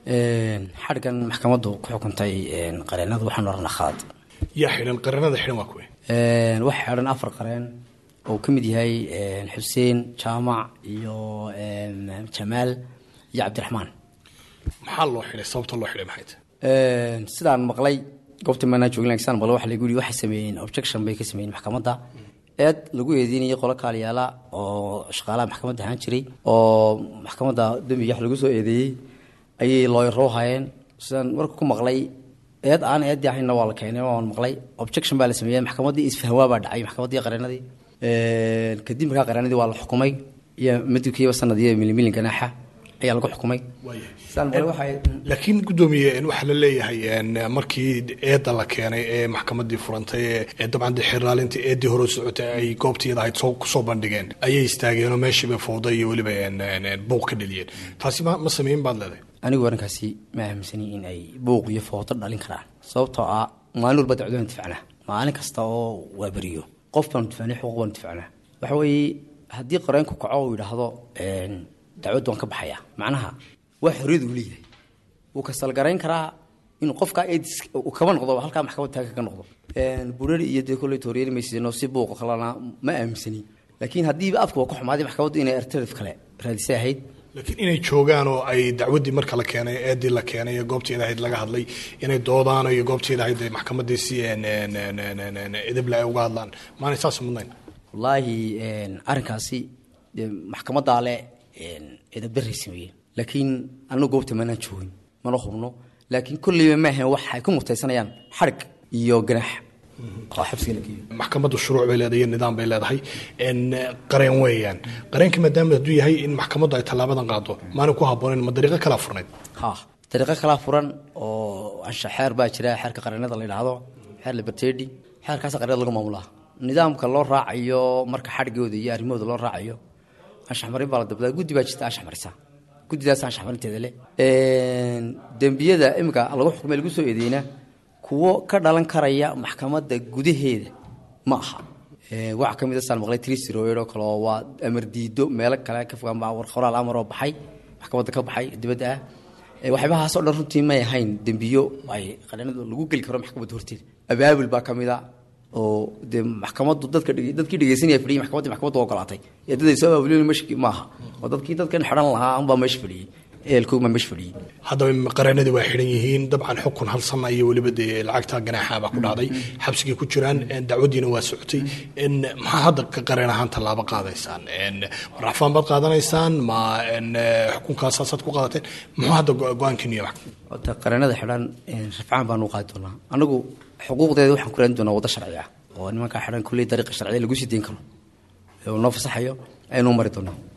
xadhiggan maxkamaddu ku xukuntay qareenadu waxaan oranaa khalad yaa xidhan qareenada xidhan waa kuwe waxaa xidhan afar qareen oo ka mid yahay xuseen jaamac iyo jamaal iyo cabdiraxmaan maxaa loo xidhay sababta loo xidhay maxay tahay sidaan maqlay goobta maanaa joogin lakin sidaan maqlay waxa lagu yidhi waxay sameeyeen objection bay ka sameeyeen maxkamadda eed lagu eedeynayay qolo kaaliyaala oo shaqaalaha maxkamadda ahaan jiray oo maxkamadda dembiga wax lagu soo eedeeyey ayay looyaro hayeen sidaan marka ku maqlay eed aan eeddii ahaynna waa la keenay waan maqlay objection baa la sameeyey maxkamaddii isfahwaa baa dhacay maxkamaddii qareenadii kadib markaa qareenadii waa la xukumay iyo madibkiiba sanad iyo milimilin ganaaxa ayaa lagu xukumay laakiin guddoomiye waxaa la leeyahay markii eedda la keenay ee maxkamadii furantay ee dabcan de xiraalintii eeddii hore socotay ay goobtiyada ahayd kusoo bandhigeen ayay istaageenoo meeshiiba fowda iyo weliba buuq ka dheliyeen taasi ma sameyn baad leedahay anigu arrinkaasi ma aaminsani in ay buuq iyo foodo dhalin karaan sababtoo ah maalin walba dacwadaan difacnaa maalin kasta oo waa beriyo qof baanu difacnay xuquuq baanu difacnaa waxa weeye haddii qareenku kaco uu yidhaahdo dacwaddu waan ka baxayaa macnaha waa xorriyad uu leeyahay wuu kasalgarayn karaa inuu qofkaa eedis uu kaba noqdo halkaa maxkamad taaga ka noqdo burari iyo dee kolley tooriyeli maysidno si buuqa kalena ma aaminsani laakiin haddiiba afka waa ku xumaaday maxkamaddu inay alternative kale raadisay ahayd laakiin inay joogaan oo ay dacwaddii marka la keenay eeddii la keenay ee goobteeda ahayd laga hadlay inay doodaan iyo goobteeda ahayd maxkamadii si edable ay uga hadlaan maanay saas mudnayn wallaahi arrinkaasi maxkamaddaa le eedabaray sameeyeen laakiin anagu goobta maanaan joogin mana hubno laakiin kolleyba maahan waxay ku mutaysanayaan xadhig iyo ganaax oo xabsiga la geeyo maxkamaddu shuruuc bay leedahay iyo nidaam bay leedahay qareen weeyaan qareenka maadaama hadduu yahay in maxkamaddu ay tallaabadan qaado maana ku habboonayn ma dariiqo kalaa furnayd ha dariiqo kalaa furan oo ansha xeer baa jira xeerka qareenada la yidhaahdo xeer libertedi xeerkaasa qareenada lagu maamulaa nidaamka loo raacayo marka xadhigooda iyo arrimahooda loo raacayo anshaxmarin baa la dabdaa guddi baa jirta anshax marisa guddidaas anshaxmarinteeda leh dembiyada iminka lagu xukumay lagu soo eedeyna kuwo ka dhalan karaya maxkamadda gudaheeda ma aha waxaa ka mid a saan maqlay trisroed oo kale oo waa amar diido meelo kale ka fogaan baa war qoraal amar oo baxay maxkamadda ka baxay dibadda ah waxyaabahaasoo dhan runtii may ahayn dembiyo ay qareenada lagu geli karo maxkamadda horteeda abaabul baa ka mid a oo dee maxkamaddu dadka dadkii dhegeysanaya fadhiyay maxkamaddii maxkamaddu ogolaatay ee dad ay soo abaabulin mesh maaha oo dadkii dadkan xidhan lahaa unbaa meesha fadhiyey eelkoog baa meesha fadhiyey haddaba qareenadii waa xidhan yihiin dabcan xukun hal sana iyo weliba dee lacagta ganaaxa baa ku dhacday xabsigay ku jiraan dacwaddiina waa socotay maxaa hadda ka qareen ahaan tallaabo qaadaysaan racfaan baad qaadanaysaan ma xukunkaasasaad ku qaadateen muxuu hadda go-aankiiniyo horta qareenada xidhan rafcaan baanu qaadi doonaa anagu xuquuqdeeda waxaan ku raadin doonaa waddo sharci ah oo nimankaa xidhan kulley dariiqa sharciya lagu sii deyn karo ee uu noo fasaxayo aynu mari doonaa